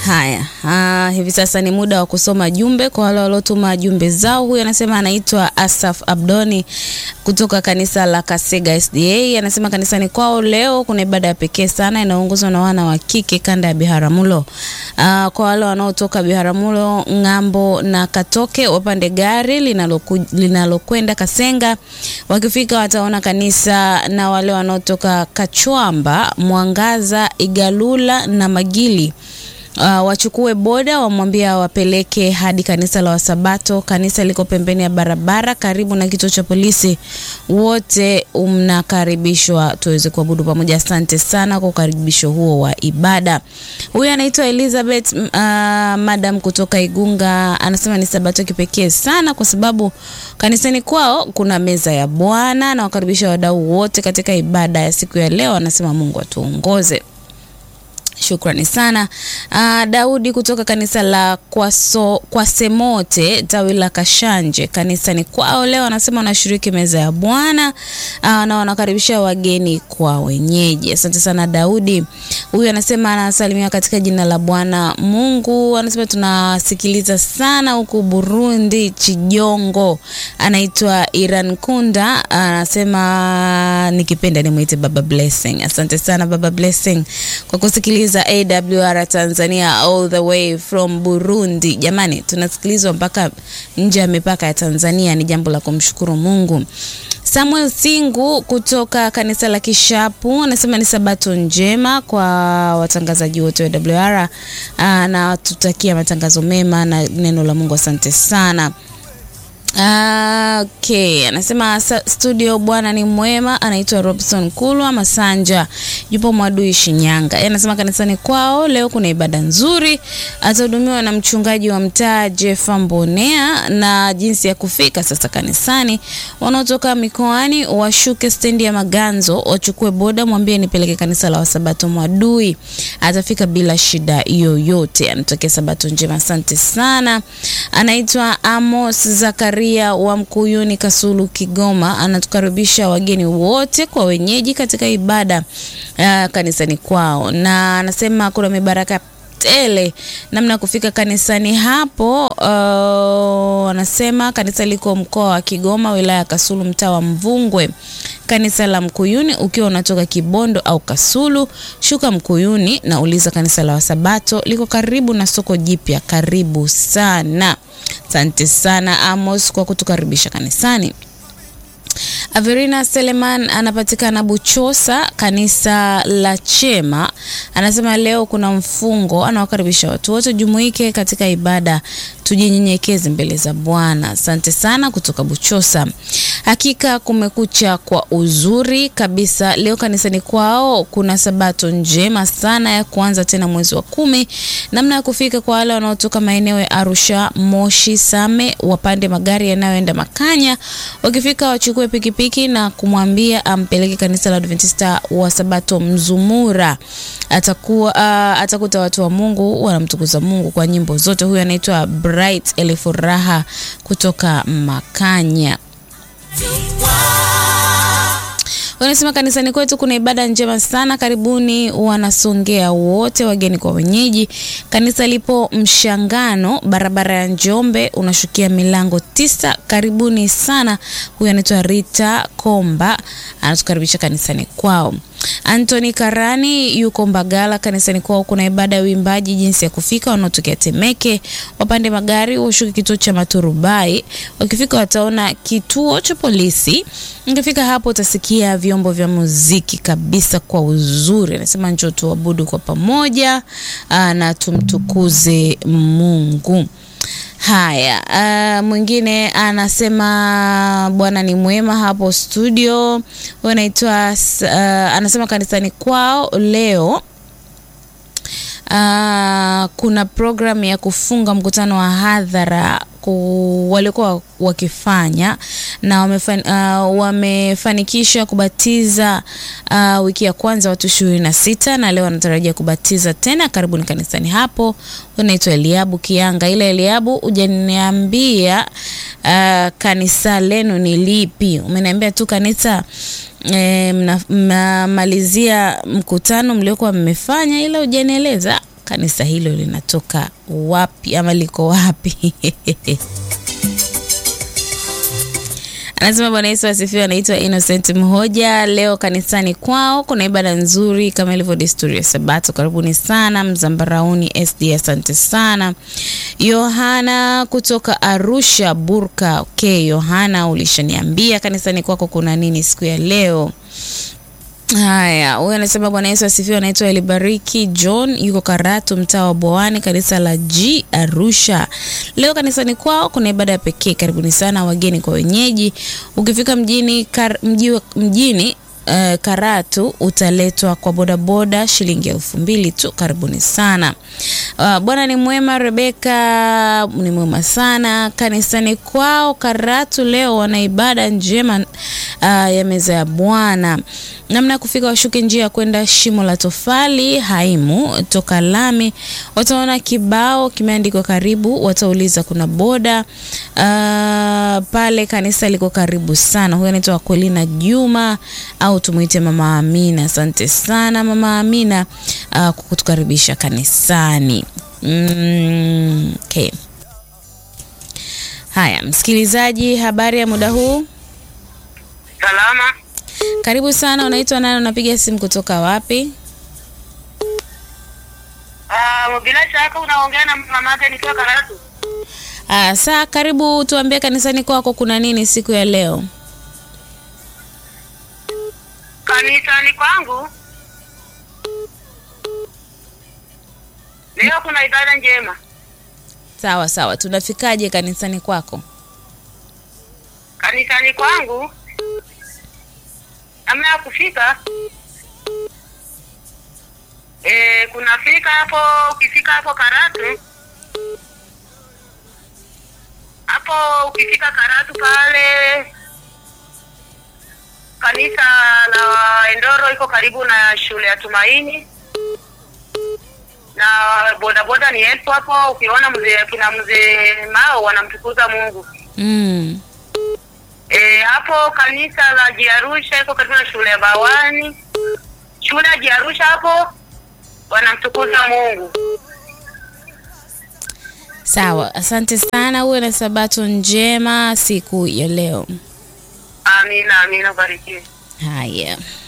Haya, ah, hivi sasa ni muda wa kusoma jumbe kwa wale waliotuma jumbe zao. Huyu anasema anaitwa Asaf Abdoni kutoka kanisa la Kasega SDA. Anasema kanisani kwao leo kuna ibada ya pekee sana inayoongozwa na wana wa kike kanda ya Biharamulo. Ah, kwa wale wanaotoka Biharamulo ng'ambo na Katoke wapande gari linaloku- linalokwenda Kasenga, wakifika wataona kanisa, na wale wanaotoka Kachwamba, Mwangaza, Igalula na Magili Uh, wachukue boda wamwambia wapeleke hadi kanisa la Wasabato. Kanisa liko pembeni ya barabara karibu na kituo cha polisi. Wote mnakaribishwa tuweze kuabudu pamoja. Asante sana kwa ukaribisho huo wa ibada. Huyu anaitwa Elizabeth uh, madam kutoka Igunga, anasema ni sabato kipekee sana kwa sababu kanisani kwao kuna meza ya Bwana na wakaribisha wadau wote katika ibada ya siku ya leo. Anasema Mungu atuongoze. Shukrani sana. Uh, Daudi kutoka kanisa la Kwaso, Kwasemote tawi la Kashanje kanisani kwao leo anasema wanashiriki meza ya Bwana uh, na wanakaribisha wageni kwa wenyeji. Asante sana Daudi. Huyu anasema anasalimia katika jina la Bwana Mungu. Anasema tunasikiliza sana huku Burundi, Chijongo. Anaitwa Iran Kunda, anasema nikipenda nimwite Baba Blessing. Asante sana Baba Blessing kwa kusikiliza AWR Tanzania all the way from Burundi. Jamani, tunasikilizwa mpaka nje ya mipaka ya Tanzania, ni jambo la kumshukuru Mungu. Samuel Singu kutoka kanisa la Kishapu anasema ni sabato njema kwa watangazaji wote wa AWR na tutakia matangazo mema na neno la Mungu. Asante sana. Ah, okay, anasema sa- studio bwana ni mwema. Anaitwa Robson Kulwa Masanja, yupo Mwadui Shinyanga. Yeye anasema kanisani kwao leo kuna ibada nzuri, atahudumiwa na mchungaji wa mtaa Jefa Mbonea. Na jinsi ya kufika sasa kanisani, wanaotoka mikoani washuke stendi ya Maganzo, wachukue boda, mwambie nipeleke kanisa la Wasabato Mwadui, atafika bila shida yoyote. Anatokea sabato njema, asante sana. Anaitwa Amos Zakaria wa Mkuyuni Kasulu Kigoma, anatukaribisha wageni wote kwa wenyeji katika ibada uh, kanisani kwao, na anasema kuna mibaraka tele namna ya kufika kanisani hapo. Uh, anasema kanisa liko mkoa wa Kigoma, wilaya ya Kasulu, mtaa wa Mvungwe. Kanisa la Mkuyuni, ukiwa unatoka Kibondo au Kasulu, shuka Mkuyuni na uliza kanisa la Wasabato, liko karibu na soko jipya. Karibu sana. Asante sana Amos kwa kutukaribisha kanisani. Averina Seleman anapatikana Buchosa, kanisa la Chema. Anasema leo kuna mfungo, anawakaribisha watu wote jumuike katika ibada, tujinyenyekeze mbele za Bwana. Asante sana kutoka Buchosa. Hakika kumekucha kwa uzuri kabisa. Leo kanisani kwao kuna sabato njema sana ya kuanza tena mwezi wa kumi. Namna ya kufika kwa wale wanaotoka maeneo ya Arusha, Moshi, Same, wapande magari yanayoenda Makanya. Wakifika wachukue pikipiki na kumwambia ampeleke kanisa la Adventista wa Sabato Mzumura. Atakuwa uh, atakuta watu wa Mungu wanamtukuza Mungu kwa nyimbo zote. Huyu anaitwa Bright Elifuraha kutoka Makanya. Wanasema kanisani kwetu kuna ibada njema sana. Karibuni wanasongea wote, wageni kwa wenyeji. Kanisa lipo Mshangano, barabara ya Njombe, unashukia milango tisa. Karibuni sana. Huyu anaitwa Rita Komba, anatukaribisha kanisani kwao. Anthony Karani yuko Mbagala, kanisani kwao kuna ibada ya uimbaji. Jinsi ya kufika, wanaotokea Temeke wapande magari washuke kituo cha Maturubai. Wakifika wataona kituo cha polisi. Ukifika hapo utasikia vyombo vya muziki kabisa kwa uzuri. Anasema njoo tuabudu kwa pamoja aa, na tumtukuze Mungu. Haya, uh, mwingine anasema Bwana ni mwema hapo studio. Huyo anaitwa uh, anasema kanisani kwao leo Uh, kuna programu ya kufunga mkutano wa hadhara ku, walikuwa wakifanya na wamefan, uh, wamefanikisha kubatiza uh, wiki ya kwanza watu ishirini na sita na leo wanatarajia kubatiza tena. Karibuni kanisani hapo. Unaitwa Eliabu Kianga, ila Eliabu hujaniambia uh, kanisa lenu ni lipi? Umeniambia tu kanisa E, mnamalizia mkutano mliokuwa mmefanya ila hujanieleza kanisa hilo linatoka wapi ama liko wapi? Anasema Bwana Yesu asifiwe. Anaitwa Innocent Mhoja. Leo kanisani kwao kuna ibada nzuri kama ilivyo desturi ya Sabato. Karibuni sana Mzambarauni SD, asante sana. Yohana kutoka Arusha Burka. Okay, Yohana, ulishaniambia kanisani kwako kuna nini siku ya leo? Haya, huyu anasema Bwana Yesu asifiwe. Anaitwa Elibariki John, yuko Karatu, mtaa wa Bwawani, kanisa la G Arusha. Leo kanisani kwao kuna ibada ya pekee. Karibuni sana wageni kwa wenyeji. Ukifika mjini, kar, mji, mjini Uh, Karatu utaletwa kwa bodaboda shilingi elfu mbili tu. Karibuni sana. Uh, Bwana ni mwema. Rebeka ni mwema sana. Kanisani kwao Karatu leo wana ibada njema uh, ya meza ya Bwana. Namna ya kufika, washuke njia ya kwenda shimo la tofali Haimu toka lami, wataona kibao kimeandikwa karibu, watauliza kuna boda uh, pale. Kanisa liko karibu sana. Huyo anaitwa Akwelina Juma au tumuite Mama Amina. Asante sana Mama Amina uh, kwa kutukaribisha kanisani. Mm, okay. Haya, msikilizaji, habari ya muda huu? Salama. Karibu sana. Unaitwa nani? Unapiga simu kutoka wapi? Ah, bila shaka unaongea na mamake nikiwa Karatu. Ah, saa karibu, tuambie kanisani kwako kuna nini siku ya leo? Kanisani kwangu leo kuna ibada njema. Sawa sawa, tunafikaje kanisani kwako? Kanisani kwangu namna ya kufika eh, kunafika hapo. Ukifika hapo Karatu, hapo ukifika Karatu pale kanisa la Endoro iko karibu na shule ya Tumaini na bodaboda ni elfu hapo. Ukiona mzee kina mzee Mao wanamtukuza Mungu Mm. e, hapo kanisa la Jiarusha iko karibu na shule ya Bawani, shule ya Jiarusha hapo wanamtukuza Mungu. Sawa, asante sana. Uwe na sabato njema siku ya leo. Amina, amina, barikiwe. Haya.